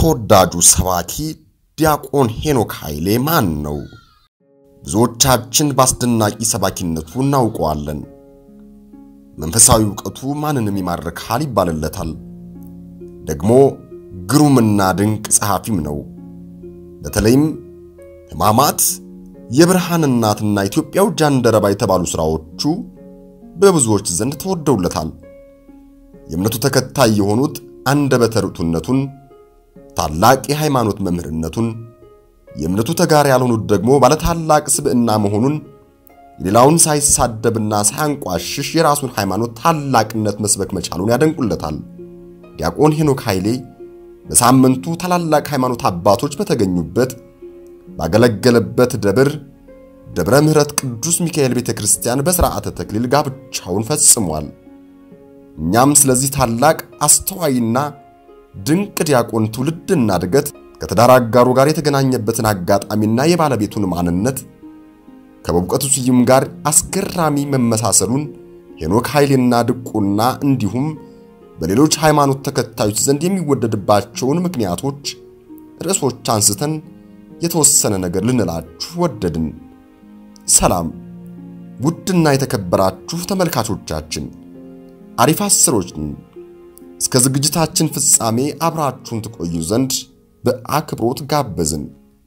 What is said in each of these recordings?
ተወዳጁ ሰባኪ ዲያቆን ሄኖክ ኃይሌ ማን ነው? ብዙዎቻችን በአስደናቂ ሰባኪነቱ እናውቀዋለን። መንፈሳዊ ዕውቀቱ ማንንም ይማርካል ይባልለታል። ደግሞ ግሩምና ድንቅ ጸሐፊም ነው። በተለይም ሕማማት፣ የብርሃን እናትና ኢትዮጵያው ጃንደረባ የተባሉ ሥራዎቹ በብዙዎች ዘንድ ተወደውለታል። የእምነቱ ተከታይ የሆኑት አንደበተ ርቱዕነቱን፣ ታላቅ የሃይማኖት መምህርነቱን፣ የእምነቱ ተጋሪ ያልሆኑት ደግሞ ባለታላቅ ስብዕና መሆኑን የሌላውን ሳይሳደብና ሳያንቋሽሽ የራሱን ሃይማኖት ታላቅነት መስበክ መቻሉን ያደንቁለታል። ዲያቆን ሄኖክ ኃይሌ በሳምንቱ ታላላቅ ሃይማኖት አባቶች በተገኙበት ባገለገለበት ደብር ደብረ ምሕረት ቅዱስ ሚካኤል ቤተ ክርስቲያን በሥርዓተ ተክሊል ጋብቻውን ፈጽሟል። እኛም ስለዚህ ታላቅ አስተዋይና ድንቅ ዲያቆን ትውልድና እድገት ከትዳር አጋሩ ጋር የተገናኘበትን አጋጣሚና የባለቤቱን ማንነት ከበእውቀቱ ስዩም ጋር አስገራሚ መመሳሰሉን ሄኖክ ኃይሌና ድቁና እንዲሁም በሌሎች ሃይማኖት ተከታዮች ዘንድ የሚወደድባቸውን ምክንያቶች ርዕሶች አንስተን የተወሰነ ነገር ልንላችሁ ወደድን። ሰላም ውድና የተከበራችሁ ተመልካቾቻችን፣ አሪፍ አስሮችን እስከ ዝግጅታችን ፍጻሜ አብራችሁን ትቆዩ ዘንድ በአክብሮት ጋበዝን።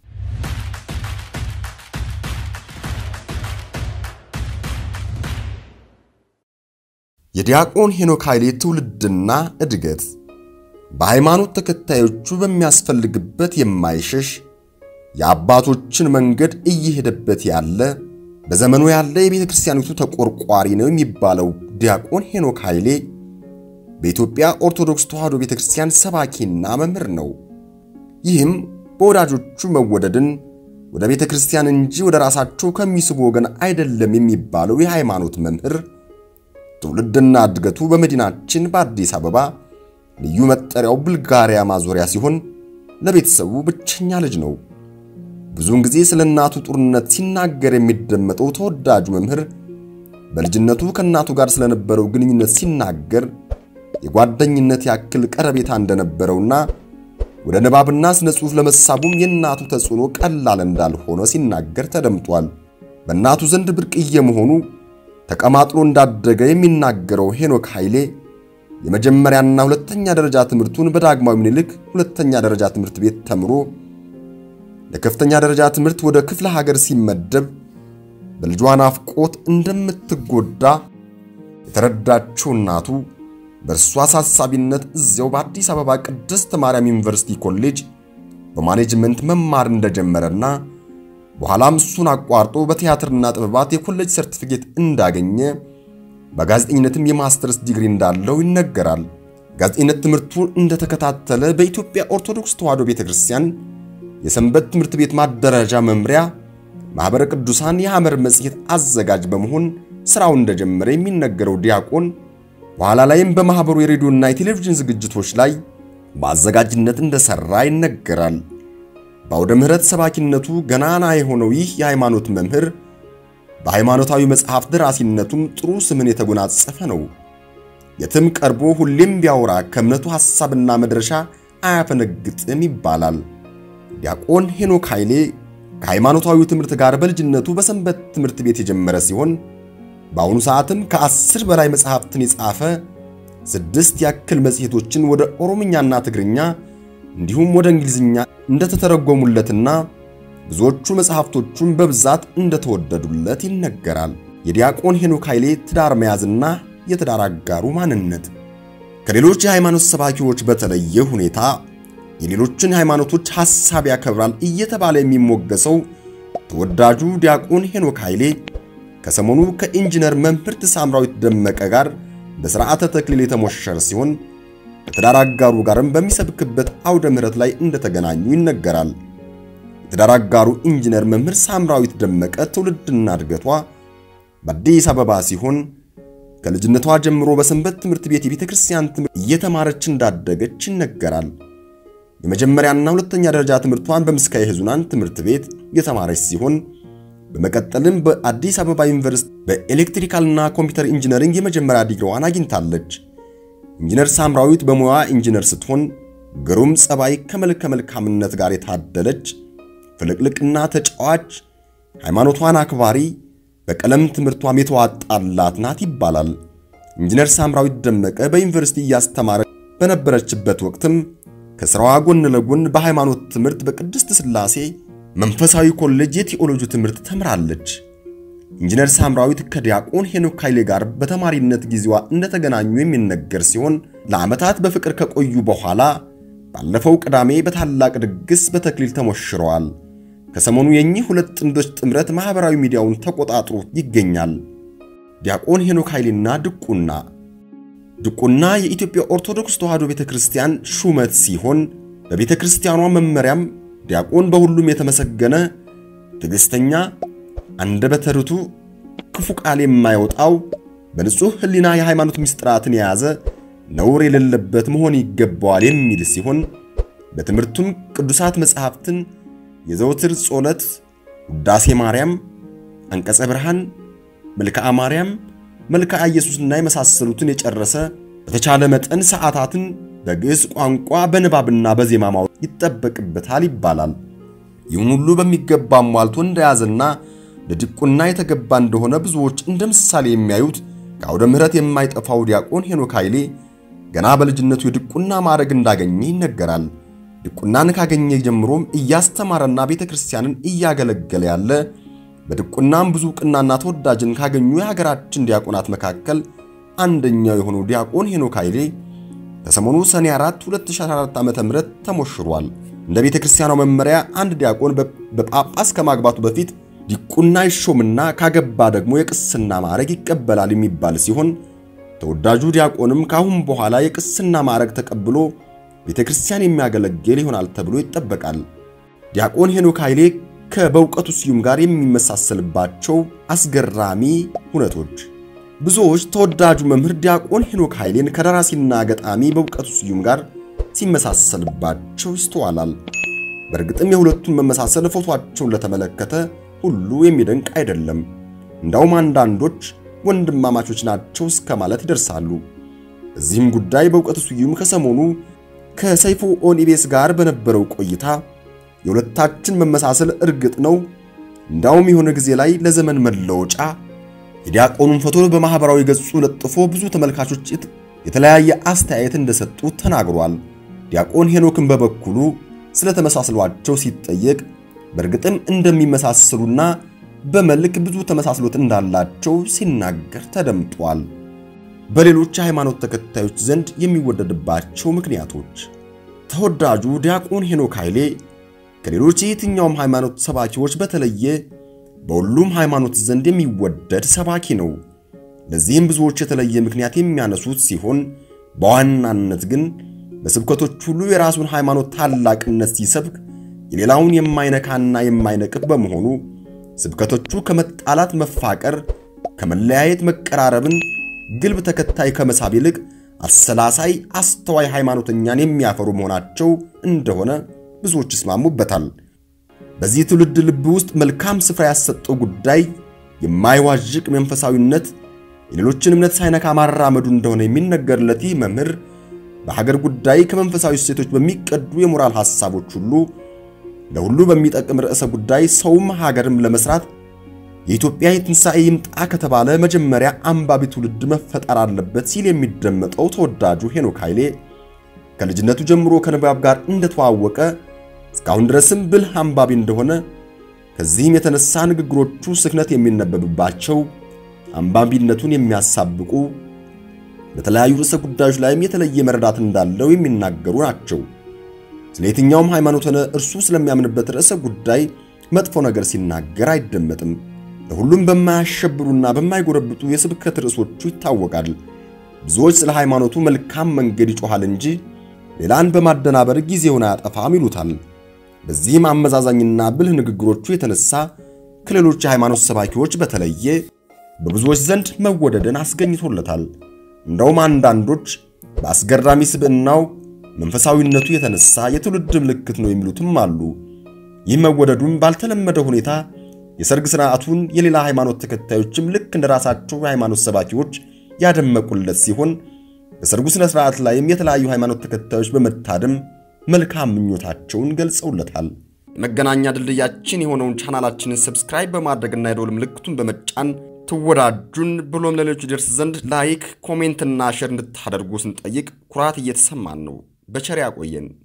የዲያቆን ሄኖክ ኃይሌ ትውልድና እድገት በሃይማኖት ተከታዮቹ በሚያስፈልግበት የማይሸሽ የአባቶችን መንገድ እየሄደበት ያለ በዘመኑ ያለ የቤተ ክርስቲያኒቱ ተቆርቋሪ ነው የሚባለው ዲያቆን ሄኖክ ኃይሌ በኢትዮጵያ ኦርቶዶክስ ተዋሕዶ ቤተ ክርስቲያን ሰባኪና መምህር ነው። ይህም በወዳጆቹ መወደድን ወደ ቤተ ክርስቲያን እንጂ ወደ ራሳቸው ከሚስቡ ወገን አይደለም የሚባለው የሃይማኖት መምህር ትውልድና እድገቱ በመዲናችን በአዲስ አበባ ልዩ መጠሪያው ቡልጋሪያ ማዞሪያ ሲሆን ለቤተሰቡ ብቸኛ ልጅ ነው። ብዙውን ጊዜ ስለ እናቱ ጡርነት ሲናገር የሚደመጠው ተወዳጁ መምህር በልጅነቱ ከእናቱ ጋር ስለነበረው ግንኙነት ሲናገር የጓደኝነት ያክል ቀረቤታ እንደነበረውና ወደ ንባብና ስነ ጽሑፍ ለመሳቡም የእናቱ ተጽዕኖ ቀላል እንዳልሆነ ሲናገር ተደምጧል። በእናቱ ዘንድ ብርቅዬ መሆኑ ተቀማጥሎ እንዳደገ የሚናገረው ሄኖክ ኃይሌ የመጀመሪያና ሁለተኛ ደረጃ ትምህርቱን በዳግማዊ ምኒልክ ሁለተኛ ደረጃ ትምህርት ቤት ተምሮ ለከፍተኛ ደረጃ ትምህርት ወደ ክፍለ ሀገር ሲመደብ በልጇ ናፍቆት እንደምትጎዳ የተረዳችው እናቱ በእርሷ አሳሳቢነት እዚያው በአዲስ አበባ ቅድስት ማርያም ዩኒቨርሲቲ ኮሌጅ በማኔጅመንት መማር እንደጀመረና በኋላም እሱን አቋርጦ በቲያትርና ጥበባት የኮሌጅ ሰርቲፊኬት እንዳገኘ በጋዜጠኝነትም የማስተርስ ዲግሪ እንዳለው ይነገራል። ጋዜጠኝነት ትምህርቱን እንደተከታተለ በኢትዮጵያ ኦርቶዶክስ ተዋሕዶ ቤተክርስቲያን የሰንበት ትምህርት ቤት ማደራጃ መምሪያ ማኅበረ ቅዱሳን የሐመር መጽሔት አዘጋጅ በመሆን ሥራው እንደጀመረ የሚነገረው ዲያቆን በኋላ ላይም በማኅበሩ የሬዲዮና የቴሌቪዥን ዝግጅቶች ላይ በአዘጋጅነት እንደሠራ ይነገራል። በአውደ ምሕረት ሰባኪነቱ ገናና የሆነው ይህ የሃይማኖት መምህር በሃይማኖታዊ መጽሐፍ ደራሲነቱም ጥሩ ስምን የተጎናጸፈ ነው። የትም ቀርቦ ሁሌም ቢያወራ ከእምነቱ ሐሳብና መድረሻ አያፈነግጥም ይባላል። ዲያቆን ሄኖክ ኃይሌ ከሃይማኖታዊ ትምህርት ጋር በልጅነቱ በሰንበት ትምህርት ቤት የጀመረ ሲሆን በአሁኑ ሰዓትም ከአስር በላይ መጽሐፍትን የጻፈ ስድስት ያክል መጽሔቶችን ወደ ኦሮምኛና ትግርኛ እንዲሁም ወደ እንግሊዝኛ እንደተተረጎሙለትና ብዙዎቹ መጽሐፍቶቹን በብዛት እንደተወደዱለት ይነገራል። የዲያቆን ሄኖክ ኃይሌ ትዳር መያዝና የትዳር አጋሩ ማንነት ከሌሎች የሃይማኖት ሰባኪዎች በተለየ ሁኔታ የሌሎችን ሃይማኖቶች ሐሳብ ያከብራል እየተባለ የሚሞገሰው ተወዳጁ ዲያቆን ሄኖክ ኃይሌ ከሰሞኑ ከኢንጂነር መምህርት ሳምራዊት ደመቀ ጋር በሥርዓተ ተክሊል የተሞሸረ ሲሆን ከትዳር አጋሩ ጋርም በሚሰብክበት አውደ ምሕረት ላይ እንደተገናኙ ይነገራል። የትዳር አጋሩ ኢንጂነር መምህር ሳምራዊት ደመቀ ትውልድና እድገቷ በአዲስ አበባ ሲሆን ከልጅነቷ ጀምሮ በሰንበት ትምህርት ቤት የቤተ ክርስቲያን ትምህርት እየተማረች እንዳደገች ይነገራል። የመጀመሪያና ሁለተኛ ደረጃ ትምህርቷን በምስካየ ኅዙናን ትምህርት ቤት የተማረች ሲሆን በመቀጠልም በአዲስ አበባ ዩኒቨርሲቲ በኤሌክትሪካልና ኮምፒውተር ኢንጂነሪንግ የመጀመሪያ ዲግሪዋን አግኝታለች። ኢንጂነር ሳምራዊት በሙያ ኢንጂነር ስትሆን ግሩም ጸባይ ከመልከ መልካምነት ጋር የታደለች ፍልቅልቅና ተጫዋች ሃይማኖቷን አክባሪ በቀለም ትምህርቷም የተዋጣላት ናት ይባላል። ኢንጂነር ሳምራዊት ደመቀ በዩኒቨርሲቲ እያስተማረ በነበረችበት ወቅትም ከሥራዋ ጎን ለጎን በሃይማኖት ትምህርት በቅድስት ሥላሴ መንፈሳዊ ኮሌጅ የቴዎሎጂ ትምህርት ተምራለች። ኢንጂነር ሳምራዊት ከዲያቆን ሄኖክ ኃይሌ ጋር በተማሪነት ጊዜዋ እንደተገናኙ የሚነገር ሲሆን ለዓመታት በፍቅር ከቆዩ በኋላ ባለፈው ቅዳሜ በታላቅ ድግስ በተክሊል ተሞሽረዋል። ከሰሞኑ የኚህ ሁለት ጥንዶች ጥምረት ማኅበራዊ ሚዲያውን ተቆጣጥሮ ይገኛል። ዲያቆን ሄኖክ ኃይሌና ድቁና ድቁና የኢትዮጵያ ኦርቶዶክስ ተዋሕዶ ቤተ ክርስቲያን ሹመት ሲሆን በቤተ ክርስቲያኗ መመሪያም ዲያቆን በሁሉም የተመሰገነ ትዕግሥተኛ፣ አንደበተ ርቱዕ፣ ክፉ ቃል የማይወጣው በንጹሕ ሕሊና የሃይማኖት ምስጢራትን የያዘ ነውር የሌለበት መሆን ይገባዋል የሚል ሲሆን በትምህርቱም ቅዱሳት መጻሕፍትን፣ የዘወትር ጸሎት፣ ውዳሴ ማርያም፣ አንቀጸ ብርሃን፣ መልክዓ ማርያም፣ መልክዓ ኢየሱስና የመሳሰሉትን የጨረሰ በተቻለ መጠን ሰዓታትን በግዕዝ ቋንቋ በንባብና በዜማ ማወቅ ይጠበቅበታል ይባላል። ይህን ሁሉ በሚገባ ሟልቶ እንደያዘና ለድቁና የተገባ እንደሆነ ብዙዎች እንደ ምሳሌ የሚያዩት ከአውደ ምሕረት የማይጠፋው ዲያቆን ሄኖክ ኃይሌ ገና በልጅነቱ የድቁና ማዕረግ እንዳገኘ ይነገራል። ድቁናን ካገኘ ጀምሮም እያስተማረና ቤተ ክርስቲያንን እያገለገለ ያለ በድቁናም ብዙ ዕውቅናና ተወዳጅን ካገኙ የሀገራችን ዲያቆናት መካከል አንደኛው የሆነው ዲያቆን ሄኖክ ኃይሌ ከሰሞኑ ሰኔ 4 2014 ዓ.ም ተሞሽሯል። እንደ ቤተ ክርስቲያኗ መመሪያ አንድ ዲያቆን በጳጳስ ከማግባቱ በፊት ዲቁና ይሾምና ካገባ ደግሞ የቅስና ማዕረግ ይቀበላል የሚባል ሲሆን ተወዳጁ ዲያቆንም ካሁን በኋላ የቅስና ማዕረግ ተቀብሎ ቤተ ክርስቲያን የሚያገለግል ይሆናል ተብሎ ይጠበቃል። ዲያቆን ሄኖክ ኃይሌ ከበእውቀቱ ስዩም ጋር የሚመሳሰልባቸው አስገራሚ ሁነቶች ብዙዎች ተወዳጁ መምህር ዲያቆን ሄኖክ ኃይሌን ከደራሲና ገጣሚ በእውቀቱ ስዩም ጋር ሲመሳሰልባቸው ይስተዋላል። በእርግጥም የሁለቱን መመሳሰል ፎቶአቸውን ለተመለከተ ሁሉ የሚደንቅ አይደለም። እንዳውም አንዳንዶች ወንድማማቾች ናቸው እስከ ማለት ይደርሳሉ። እዚህም ጉዳይ በእውቀቱ ስዩም ከሰሞኑ ከሰይፉ ኦኒቤስ ጋር በነበረው ቆይታ የሁለታችን መመሳሰል እርግጥ ነው፣ እንዳውም የሆነ ጊዜ ላይ ለዘመን መለወጫ የዲያቆኑን ፎቶ በማህበራዊ ገጹ ለጥፎ ብዙ ተመልካቾች የተለያየ አስተያየት እንደሰጡ ተናግሯል። ዲያቆን ሄኖክን በበኩሉ ስለተመሳስሏቸው ሲጠየቅ በእርግጥም እንደሚመሳሰሉና በመልክ ብዙ ተመሳስሎት እንዳላቸው ሲናገር ተደምጧል። በሌሎች የሃይማኖት ተከታዮች ዘንድ የሚወደድባቸው ምክንያቶች ተወዳጁ ዲያቆን ሄኖክ ኃይሌ ከሌሎች የየትኛውም ሃይማኖት ሰባኪዎች በተለየ በሁሉም ሃይማኖት ዘንድ የሚወደድ ሰባኪ ነው። ለዚህም ብዙዎች የተለየ ምክንያት የሚያነሱት ሲሆን በዋናነት ግን በስብከቶች ሁሉ የራሱን ሃይማኖት ታላቅነት ሲሰብክ የሌላውን የማይነካና የማይነቅፍ በመሆኑ ስብከቶቹ ከመጣላት መፋቀር፣ ከመለያየት መቀራረብን፣ ግልብ ተከታይ ከመሳብ ይልቅ አሰላሳይ፣ አስተዋይ ሃይማኖተኛን የሚያፈሩ መሆናቸው እንደሆነ ብዙዎች ይስማሙበታል። በዚህ ትውልድ ልብ ውስጥ መልካም ስፍራ ያሰጠው ጉዳይ የማይዋዥቅ መንፈሳዊነት የሌሎችን እምነት ሳይነካ ማራመዱ እንደሆነ የሚነገርለት ይህ መምህር በሀገር ጉዳይ ከመንፈሳዊ እሴቶች በሚቀዱ የሞራል ሐሳቦች ሁሉ ለሁሉ በሚጠቅም ርዕሰ ጉዳይ ሰውም ሀገርም ለመስራት የኢትዮጵያ የትንሣኤ ይምጣ ከተባለ መጀመሪያ አንባቢ ትውልድ መፈጠር አለበት ሲል የሚደመጠው ተወዳጁ ሄኖክ ኃይሌ ከልጅነቱ ጀምሮ ከንባብ ጋር እንደተዋወቀ እስካሁን ድረስም ብልህ አንባቢ እንደሆነ ከዚህም የተነሳ ንግግሮቹ ስክነት የሚነበብባቸው አንባቢነቱን የሚያሳብቁ በተለያዩ ርዕሰ ጉዳዮች ላይም የተለየ መረዳት እንዳለው የሚናገሩ ናቸው። ስለ የትኛውም ሃይማኖት ሆነ እርሱ ስለሚያምንበት ርዕሰ ጉዳይ መጥፎ ነገር ሲናገር አይደመጥም። ለሁሉም በማያሸብሩና በማይጎረብጡ የስብከት ርዕሶቹ ይታወቃል። ብዙዎች ስለ ሃይማኖቱ መልካም መንገድ ይጮኻል እንጂ ሌላን በማደናበር ጊዜውን አያጠፋም ይሉታል። በዚህም አመዛዛኝና ብልህ ንግግሮቹ የተነሳ ከሌሎች የሃይማኖት ሰባኪዎች በተለየ በብዙዎች ዘንድ መወደድን አስገኝቶለታል። እንደውም አንዳንዶች በአስገራሚ ስብዕናው መንፈሳዊነቱ የተነሳ የትውልድ ምልክት ነው የሚሉትም አሉ። ይህ መወደዱም ባልተለመደ ሁኔታ የሰርግ ሥርዓቱን የሌላ ሃይማኖት ተከታዮችም ልክ እንደ ራሳቸው የሃይማኖት ሰባኪዎች ያደመቁለት ሲሆን በሰርጉ ሥነ ሥርዓት ላይም የተለያዩ ሃይማኖት ተከታዮች በመታደም መልካም ምኞታቸውን ገልጸውለታል። የመገናኛ ድልድያችን የሆነውን ቻናላችንን ሰብስክራይብ በማድረግና የደወል ምልክቱን በመጫን ትወዳጁን ብሎም ለሌሎች ይደርስ ዘንድ ላይክ፣ ኮሜንትና ሼር እንድታደርጉ ስንጠይቅ ኩራት እየተሰማን ነው። በቸር ያቆየን።